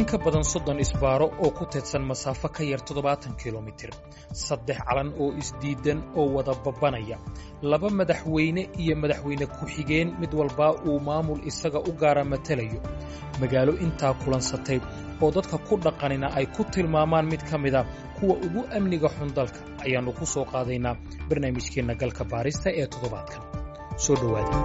in ka badan soddon isbaaro oo ku teedsan masaafo ka yar toddobaatan kilomitir saddex calan oo isdiidan oo wada babbanaya laba madaxweyne iyo madaxweyne ku-xigeen mid walbaa uu maamul isaga u gaara matalayo magaalo intaa kulansatay oo dadka ku dhaqanina ay ku tilmaamaan mid ka mida kuwa ugu amniga xun dalka ayaannu ku soo qaadaynaa barnaamijkeenna galka baarista ee toddobaadkan soo dhowaada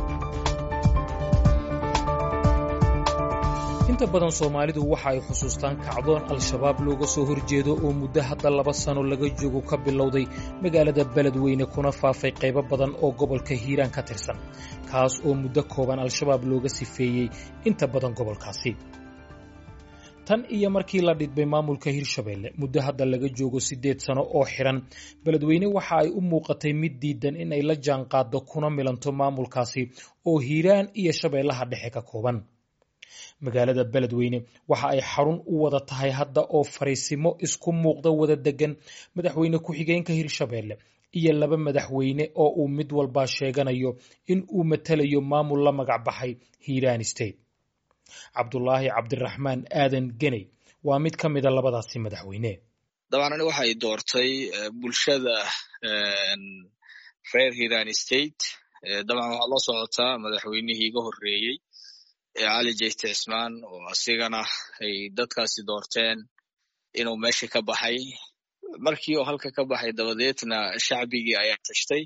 inta badan soomaalidu waxa ay xusuustaan kacdoon al-shabaab looga soo horjeedo oo muddo hadda laba sano laga joogo ka bilowday magaalada beledweyne kuna faafay qaybo badan oo gobolka hiiraan ka tirsan kaas oo muddo kooban al-shabaab looga sifeeyey inta badan gobolkaasi tan iyo markii la dhidbay maamulka hirshabeelle muddo hadda laga joogo siddeed sano oo xidhan beledweyne waxa ay u muuqatay mid diidan in ay la jaanqaaddo kuna milanto maamulkaasi oo hiiraan iyo shabeellaha dhexe ka kooban magaalada beledweyne waxa ay xarun u wada tahay hadda oo fariisimo isku muuqda wada degan madaxweyne ku-xigeenka hirshabeelle iyo laba madaxweyne oo uu mid walbaa sheeganayo in uu matalayo maamul la magac baxay hiiraan state cabdulaahi cabdiraxmaan aadan geney waa mid ka mida labadaasi madaxweyne dabcan ani waxay doortay bulshada reer hiiraan state dabcan waxaad la socotaa madaxweynihii iga horreeyey cali jeyte cismaan oo asigana ay dadkaasi doorteen inuu meesha ka baxay markii oo halka ka baxay dabadeedna shacbigii ayaa tashtay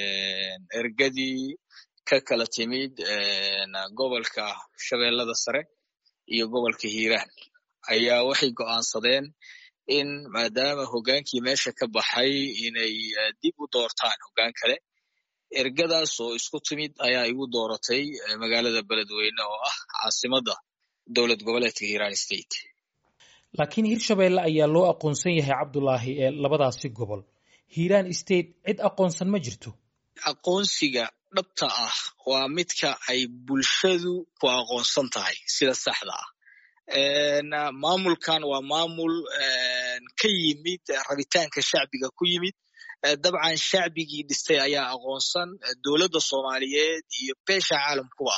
ergadii ka kala timid gobolka shabeellada sare iyo gobolka hiiraan ayaa waxay go'aansadeen in maadaama hoggaankii meesha ka baxay inay dib u doortaan hoggaan kale ergadaas oo isku timid ayaa igu dooratay magaalada beledweyne oo ah caasimadda dowlad goboleedka hiiraan state laakiin hirshabeelle ayaa loo aqoonsan yahay cabdulaahi ee labadaasi gobol hiiraan state cid aqoonsan ma jirto aqoonsiga dhabta ah waa midka ay bulshadu ku aqoonsan tahay sida saxda ah maamulkan waa maamul ka yimid rabitaanka shacbiga ku yimid dabcan shacbigii dhistay ayaa aqoonsan dowladda soomaaliyeed iyo beesha caalamkuba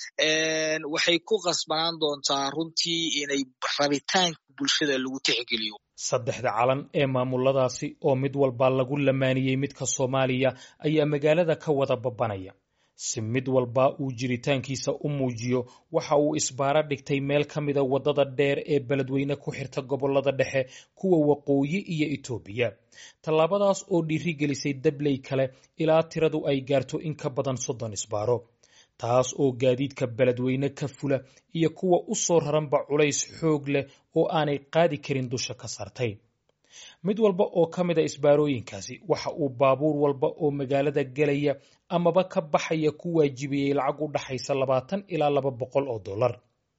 waxay ku qasbanaan doontaa runtii inay rabitaanka bulshada lagu tixgeliyo saddexda calan ee maamuladaasi oo mid walba lagu lamaaniyey midka soomaaliya ayaa magaalada ka wada babbanaya si mid walba uu jiritaankiisa u muujiyo waxa uu isbaaro dhigtay meel ka mida waddada dheer ee beledweyne ku xirta gobollada dhexe kuwa waqooyi iyo itoobiya tallaabadaas oo dhiiri gelisay dabley kale ilaa tiradu ay gaarto in ka badan soddon isbaaro taas oo gaadiidka beledweyne ka fula iyo kuwa u soo raranba culays xoog leh oo aanay qaadi karin dusha ka saartay mid walba oo ka mida isbaarooyinkaasi waxa uu baabuur walba oo magaalada gelaya amaba ka baxaya ku waajibiyey lacag u dhaxaysa labaatan ilaa laba boqol oo dollar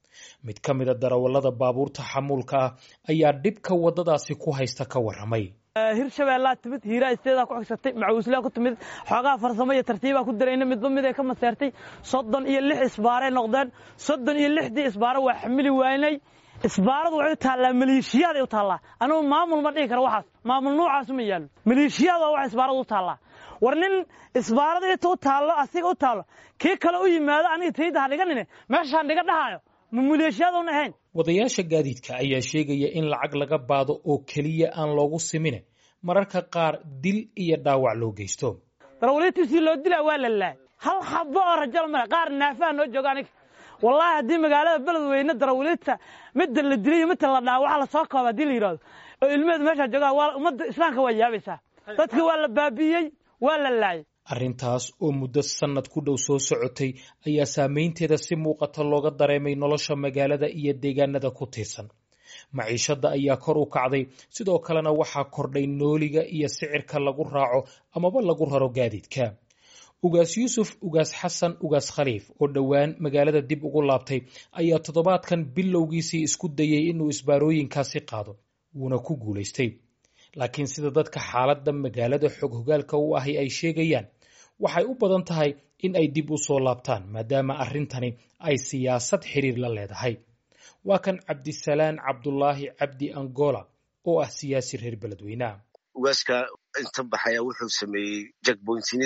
mid ka mida darawallada baabuurta xamuulka ah ayaa dhibka waddadaasi ku haysta ka warramay hirshabeellaa timid hiiraa isteedaa ku xigsatay macawislaa ku timid xoogaha farsamo iyo tartiibaa ku darayna midba mid ay ka maseertay soddon iyo lix isbaaray noqdeen soddon iyo lixdii isbaaro waa xamili waynay isbaaradu waxay u taallaa maleeshiyaad ay u taallaa anugu maamul ma dhihi karo waxaas maamul nuucaasu ma yaallo maleeshiyaad waa wax isbaaradu u taallaa war nin isbaarada inta u taallo asiga u taallo kii kale u yimaado aniga tayda ha dhiganine meeshaan dhiga dhahaayo ma maleeshiyaadun ahayn wadayaasha gaadiidka ayaa sheegaya in lacag laga baado oo keliya aan loogu simine mararka qaar dil iyo dhaawac loo geysto darawaliintiisii loo dilaa waa la laayay hal xabo oo rajal male qaar naafaha noo jooga aniga wallaahi haddii magaalada beledweyne darawaliinta midda la dilay iyo midta la dhaa waxa lasoo kooba haddii la yidhahdo oo ilmeheed meeshaa joogaan waa ummadda islaamka waa yaabaysaa dadka waa la baabi'iyey waa la laayay arrintaas oo muddo sannad ku dhow soo socotay ayaa saamaynteeda si muuqata looga dareemay nolosha magaalada iyo deegaanada ku tiirsan maciishadda ayaa kor u kacday sidoo kalena waxaa kordhay nooliga iyo sicirka lagu raaco amaba lagu raro gaadiidka ugaas yuusuf ugaas xasan ugaas khaliif oo dhowaan magaalada dib ugu laabtay ayaa toddobaadkan bilowgiisii isku dayey inuu isbaarooyinkaasi qaado wuuna ku guulaystay laakiin sida dadka xaaladda magaalada xog hogaalka u ahi ay sheegayaan waxay u badan tahay in ay dib u soo laabtaan maadaama arrintani ay siyaasad xiriir la leedahay waa kan cabdisalaan cabdulaahi cabdi angola oo ah siyaasi reer beledweyneha ugaaska inta baxaya wuxuu sameeyey jakboyntinadii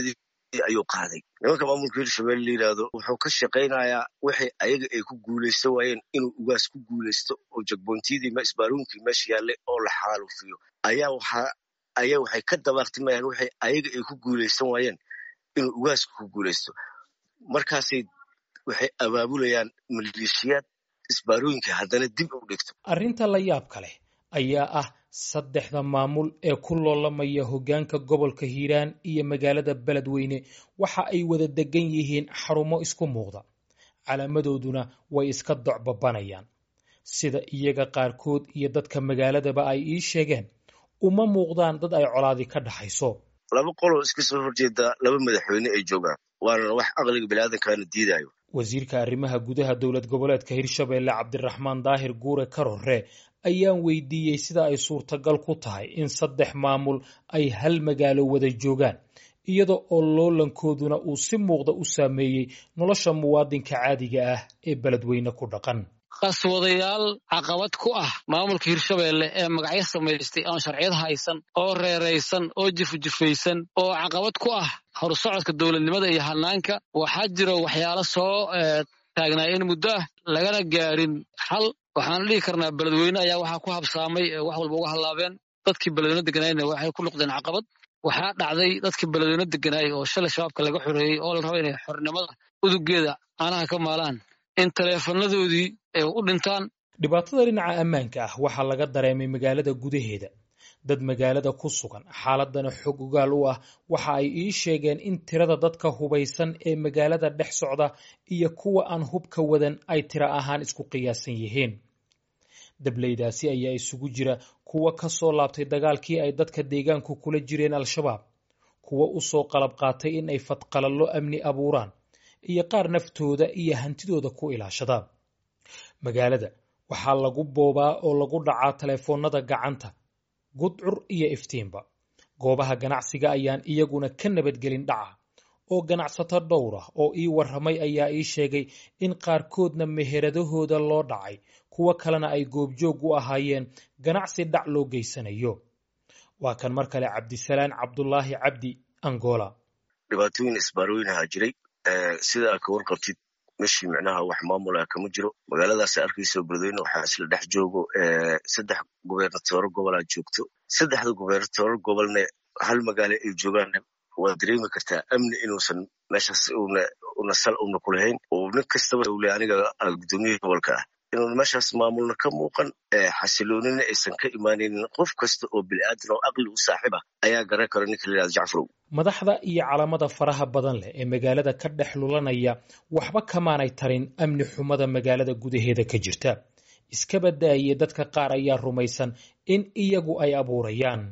ayuu qaaday nimanka maamulka hirshabelle la yidhaahdo wuxuu ka shaqaynayaa waxay ayaga ay ku guulaysan waayeen inuu ugaas ku guulaysto oo jagbontiyadii isbaaruunkii meesha yaallay oo la xaalufiyo ayaa waxaa ayaa waxay ka dabaaqtimayaan waxay ayaga ay ku guulaysan waayeen inuu ugaaska ku guulaysto markaasay waxay abaabulayaan maleeshiyaad isbaarooyinka haddana dib u dhigto arrinta la yaabka leh ayaa ah saddexda maamul ee ku loolamaya hoggaanka gobolka hiiraan iyo magaalada beledweyne waxa ay wada degan yihiin xarumo isku muuqda calaamadooduna way iska docbabanayaan sida iyaga qaarkood iyo dadka magaaladaba ay ii sheegeen uma muuqdaan dad ay colaadi ka dhaxayso laba qoloo iska soo horjeeda laba madaxweyne ay joogaan waana wax aqliga biniaadamkaana diidayo wasiirka arrimaha gudaha dowlad goboleedka hirshabelle cabdiraxmaan daahir guure karore ayaan weydiiyey sida ay suurtagal ku tahay in saddex maamul ay hal magaalo wada joogaan iyada oo loolankooduna uu si muuqda u saameeyey nolosha muwaadinka caadiga ah ee beledweyne ku dhaqan qaswadayaal caqabad ku ah maamulka hirshabelle ee magacyo samaystay aan sharciyad haysan oo reeraysan oo jifujifaysan oo caqabad ku ah horsocodka dowladnimada iyo hanaanka waxaa jira waxyaalo soo taagnaayeen muddo ah lagana gaarin xal waxaan dhihi karnaa beledweyne ayaa waxaa ku habsaamay wax walba uga hallaabeen dadkii beledweyne deganaayna waxay ku noqdeen caqabad waxaa dhacday dadkii beledweyne deganaayay oo shalay shabaabka laga xoreeyey oo la raba inay xornimada udugeeda caanaha ka maalaan in taleefanadoodii ay u dhintaan dhibaatada dhinaca ammaanka ah waxaa laga dareemay magaalada gudaheeda dad magaalada ku sugan xaaladana xog ogaal u ah waxa ay ii sheegeen in tirada dadka hubaysan ee magaalada dhex socda iyo kuwa aan hubka wadan ay tiro ahaan isku qiyaasan yihiin dableydaasi ayaa isugu jira kuwa ka soo laabtay dagaalkii ay dadka deegaanku kula jireen al-shabaab kuwa u soo qalab qaatay in ay fadqalallo amni abuuraan iyo qaar naftooda iyo hantidooda ku ilaashada magaalada waxaa lagu boobaa oo lagu dhacaa taleefoonnada gacanta gudcur iyo iftiinba goobaha ganacsiga ayaan iyaguna ka nabadgelin dhaca oo ganacsato dhowr ah oo ii warramay ayaa ii sheegay in qaarkoodna meheradahooda loo dhacay kuwo kalena ay goobjoog u ahaayeen ganacsi dhac loo geysanayo waa kan mar kale cabdisalaan cabdulaahi cabdi angola dhibaatooyin isbaarooyinaha jiray sida aad ka warqabtid meshii micnaha wax maamula kama jiro magaaladaas arkayso beledweyne waxaa isla dhex joogo saddex gubernatooro gobolaa joogto saddexda gubernatooro gobolne hal magaalo ay joogaan waad dareemi kartaa amni inuusan meeshaas una sal una kulahayn oo nin kastaba ule aniga gudoomiyihii gobolka ah inuun meeshaas maamulna ka muuqan xasiloonina aysan ka imaanaynin qof kasta oo bini'aadan oo aqli u saaxiib ah ayaa garan kara ninka la yihahdo jacfarow madaxda iyo calamada faraha badan leh ee magaalada ka dhex lulanaya waxba kamaanay tarin amni xumada magaalada gudaheeda ka jirta iska badaaye dadka qaar ayaa rumaysan in iyagu ay abuurayaan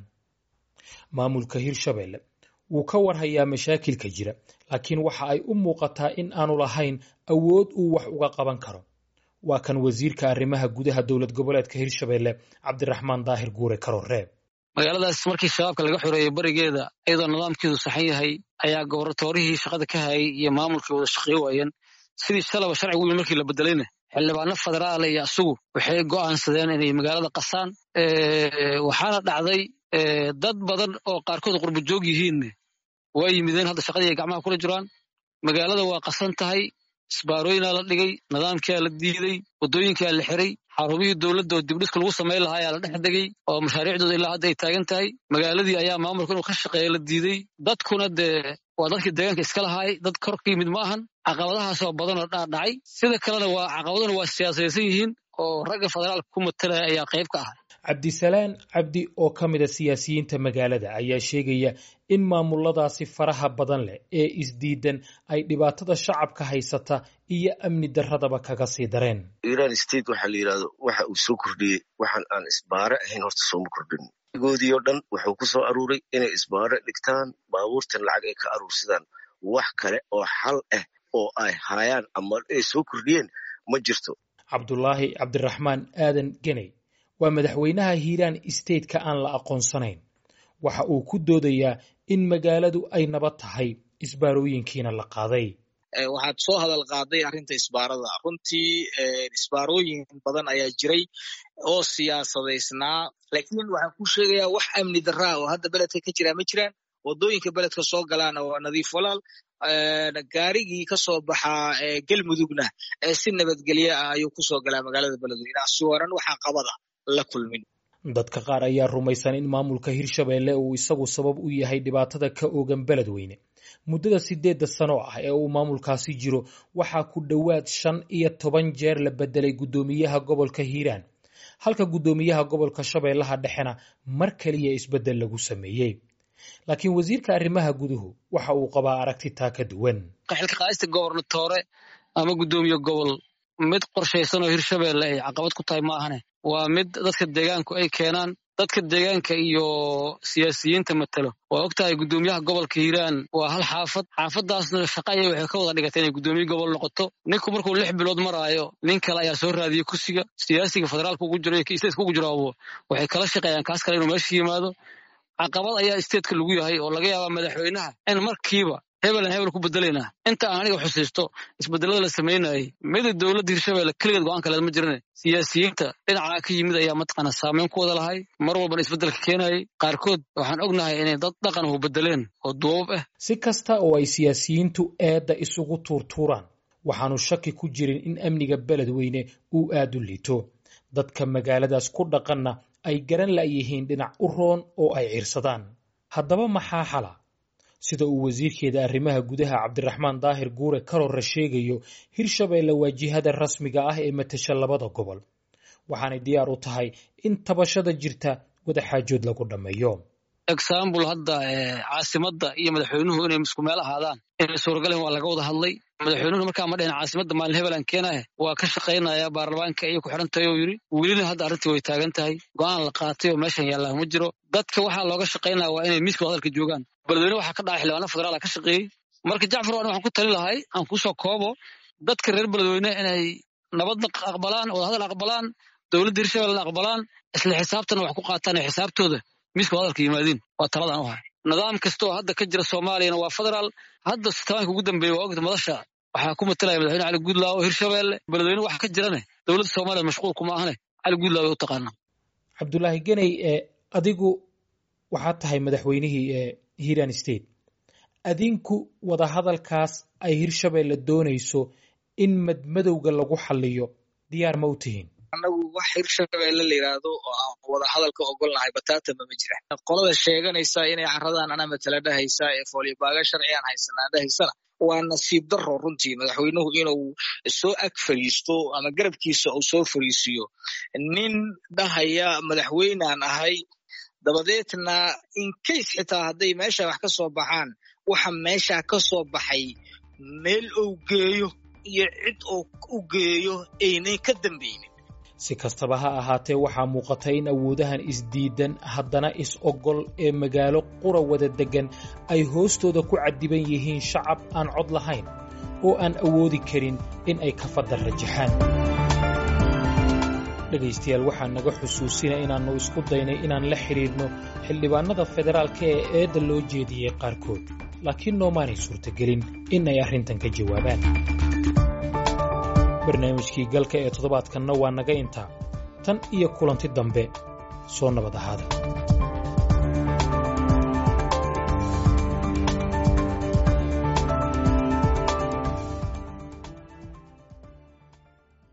maamulka hirshabelle wuu ka warhayaa mashaakilka jira laakiin waxa ay u muuqataa in aanu lahayn awood uu wax uga qaban karo waa kan wasiirka arrimaha gudaha dowlad goboleedka hirshabelle cabdiraxmaan daahir guure karoree magaaladaas markii shabaabka laga xoreeyey barigeeda iyadoo nidaamkeedu saxan yahay ayaa goboratoorihii shaqada ka hayay iyo maamulkii wada shaqeey waayeen sidii shalaba sharcigu yimi markii la bedelayna xildhibaano federaala iyo asugu waxay go'aansadeen inay magaalada qasaan waxaana dhacday dad badan oo qaarkood qurbo joog yihiinne waa yimideen hadda shaqadii ay gacmaha kula jiraan magaalada waa qasan tahay isbaarooyinaa la dhigay nidaamkiaa la diiday waddooyinkaa la xiray xarumihii dowladda oo dibdhiska lagu samayn lahaa ayaa la dhex degay oo mashaariicdooda ilaa hadda ay taagan tahay magaaladii ayaa maamulka inuu ka shaqeeya la diiday dadkuna dee waa dadkii deegaanka iska lahaay dad kor ka yimid ma ahan caqabadahaasoo badan oo dhaadhacay sida kalena waa caqabaduna waa siyaasadaysan yihiin oo ragga federaalka ku matalaya ayaa qayb ka ah cabdisalaan cabdi oo ka mid a siyaasiyiinta magaalada ayaa sheegaya in maamuladaasi faraha badan leh ee isdiidan ay dhibaatada shacabka haysata iyo amni darradaba kaga sii dareen iran state waxaa la yidhahdo waxa uu soo kordhiyey waxaan aan isbaare ahayn horta sooma kordhin goodii oo dhan wuxuu ku soo aruuray inay isbaare dhigtaan baabuurtan lacag ay ka aruursadaan wax kale oo xal ah oo ay haayaan ama ay soo kordhiyeen ma jirto cabdulaahi cabdiraxmaan aadan geney waa madaxweynaha hiiraan stateka aan la aqoonsanayn waxa uu ku doodayaa in magaaladu ay nabad tahay isbaarooyinkiina la qaaday waxaad soo hadal qaaday arrinta isbaarada runtii isbaarooyin badan ayaa jiray oo siyaasadaysnaa laakiin waxaan ku sheegayaa wax amni daraa oo hadda beledka ka jiraa ma jiraan wadooyinka beledka soo galaana waa nadiif walaal gaarigii ka soo baxaa gelmudugna si nabadgelye ah ayuu kusoo galaa magaalada beledweyne si waran waxaa qabada la kulmin dadka qaar ayaa rumaysan in maamulka hirshabeelle uu isagu sabab u yahay dhibaatada ka oogan beledweyne muddada sideedda sano ah ee uu maamulkaasi jiro waxaa ku dhowaad shan iyo toban jeer la bedelay guddoomiyaha gobolka hiiraan halka guddoomiyaha gobolka shabeellaha dhexena mar keliya isbeddel lagu sameeyey laakiin wasiirka arrimaha guduhu waxa uu qabaa aragti taa ka duwan xilka qaadista gobernatoore ama guddoomiye gobol mid qorshaysan oo hirshabeelle ay caqabad ku tahay ma ahane waa mid dadka deegaanku ay keenaan dadka deegaanka iyo siyaasiyiinta matalo waa og tahay guddoomiyaha gobolka hiiraan waa hal xaafad xaafadaasna shaqaya waxay ka wada dhigatay inay guddoomiye gobol noqoto ninku markuu lix bilood maraayo nin kale ayaa soo raadiyey kursiga siyaasiga federaalka ugu jiro iyo isteetka ugu jiro waxay kala shaqeeyaan kaas kale inuu meesha yimaado caqabad ayaa isteedka lagu yahay oo laga yaabaa madaxweynaha in markiiba hebelan hebel ku bedelaynaa inta aan aniga xusiisto isbedelada la samaynayay mida dowladda hirshabeelle keligeed go-aan kaleed ma jirane siyaasiyiinta dhinacaa ka yimid ayaa mataqaana saameyn ku wada lahay mar walbana isbedelka keenayay qaarkood waxaan ognahay inay dad dhaqan hu bedeleen oo duubab ah si kasta oo ay siyaasiyiintu eedda isugu tuurtuuraan waxaanu shaki ku jirin in amniga beledweyne uu aad u liito dadka magaaladaas ku dhaqanna ay garan la'yihiin dhinac u roon oo ay ciirsadaan haddaba maxaa xala sida uu wasiirkeeda arrimaha gudaha cabdiraxmaan daahir guure karorra sheegayo hirshabeelle waa jihada rasmiga ah ee matasha labada gobol waxaanay diyaar u tahay in tabashada jirta wadaxaajood lagu dhammeeyo exambul hadda caasimadda iyo madaxweynuhu inay isku meel ahaadaan inay suuragaleen waa laga wada hadlay madaxweynuhu markaa ma dhehen caasimadda maalin hebelan keenahe waa ka shaqaynaya baarlamaanka ayay ku xidhan tahay oo yidhi welina hadda arrintii way taagan tahay go-aan la qaatay oo meeshan yaallaa ma jiro dadka waxaa looga shaqaynaya waa inay miiska hadalka joogaan beledweyne waxaa ka dhacay xildhibaano federaala ka shaqeeyey marka jacfar waan waxaan ku tali lahay aan kusoo koobo dadka reer beledweyne inay nabadna aqbalaan wadahadal aqbalaan dowladda hirshabelena aqbalaan isla xisaabtana wax ku qaataan ee xisaabtooda miiska hadalka yimaadiin waa taladaan u hay nidaam kastaoo hadda ka jira soomaaliyana waa federaal hadda sitaanka ugu dambeeya waa ogta madasha waxaa ku matalaya madaxweyne cali guudlaaw oo hirshabeelle beledweyne waxa ka jirane dowladda soomaaliya mashquul kuma ahane cali guudlaaw way u taqaanaa cabdulaahi geney adigu waxaad tahay madaxweynihii hiiran state adinku wadahadalkaas ay hirshabeelle doonayso in madmadowga lagu xaliyo diyaar ma u tihiin annagu wax hirshabeelle la yidhaahdo oo aan wada hadalka ogolnahay bataatama ma jira qolada sheeganaysa inay caradan ana matala dhahaysa ee fooliyobaaga sharcigaan haysanaa dhahaysana waa nasiib daro runtii madaxweynuhu inuu soo ag fariisto ama garabkiisa uu soo fariisiyo nin dhahaya madaxweynaan ahay dabadeedna incase xitaa hadday meesha wax ka soo baxaan waxa meesha ka soo baxay meel uu geeyo iyo cid uu u geeyo aynay ka dambeynin si kastaba ha ahaatee waxaa muuqata in awoodahan isdiidan haddana is-ogol ee magaalo qura wada deggan ay hoostooda ku caddiban yihiin shacab aan cod lahayn oo aan awoodi karin in ay ka fadal rajaxaan dhegaystayaal waxaa naga xusuusina inaannu isku daynay inaan la xidhiidhno xildhibaannada federaalka ee eedda loo jeediyey qaarkood laakiin noomaanay suurtagelin in ay arrintan ka jawaabaan barnaamijkii galka ee toddobaadkanna waa naga intaa tan iyo kulanti dambe soo nabad ahaada